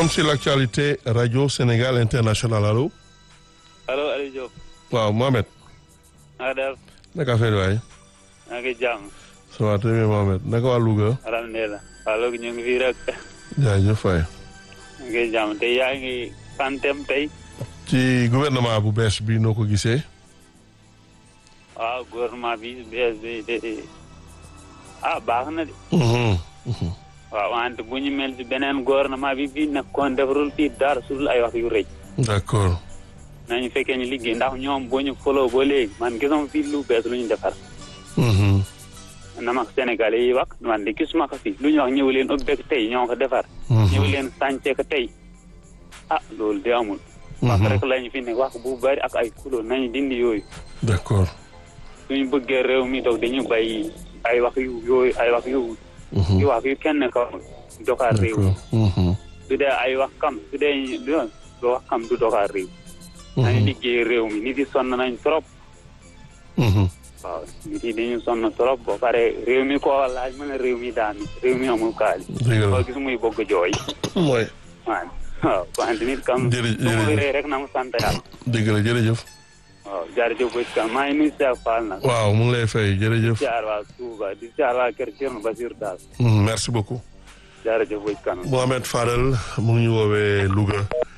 forum sur l'actualité radio Sénégal international allo. allo Aliou Diop. waaw Mohamed. na nga def. naka affaire waay. maa ngi jàmm. ça va très bien Mohamed naka waa Louga. alhamdulilah. waaw léegi ñu ngi fii rek. jaajëf waay. maa ngi jàmm tey yaa ngi fantem tey. ci gouvernement bu bees bi noo ko gisee. waaw gouvernement bi bees bi de ah baax na de. waaw wante bu ñu mel ci beneen gouvernement bi bii nekkoon defarul fii dara sul ay wax yu rëy. d'accord. nañu fekkee ñu liggéey ndax ñoom boo ñu foloo ba léegi man gisuma fii lu bees lu ñu defar. na ma Sénégalais yi wax man de gisuma ko fii lu ñu wax ñëw leen ubbeek tey ñoo ko defar. ñëw leen sànce ko tey. ah loolu de amul. wax rek lañu fi ne wax bu bari ak ay kulo nañu dindi yooyu. d'accord. suñu bëggee réew mi doog dañu bàyyi ay wax yu yooyu ay wax yu. yu wax yu kenn kawul doxal réew. d'accord. su dee ay wax kam su dee du wax kam du doxal réew. nañu liggéey réew mi nit yi sonn nañ trop. waaw nit yi dañu sonn trop ba pare réew mi koo laaj mën a réew mi daan réew mi amul kaali. dëgg la koo gis muy bëgg jooy. mooy. waaw waaw wante nit kam. jërëjëf su mu ree rek na mu sant yàlla. dëgg la jërëjëf. waaw jaarjëf bëj kam maa ngi nuyu Cheikh Fall nag. waaw mu ngi lay fay jërëjëf. di siyaar waa Touba di siyaar waa Kër Thierno Basir daal. merci beaucoup. jaarjëf bëj kam. Mohamed Fadel mu ngi ñu woowee Louga.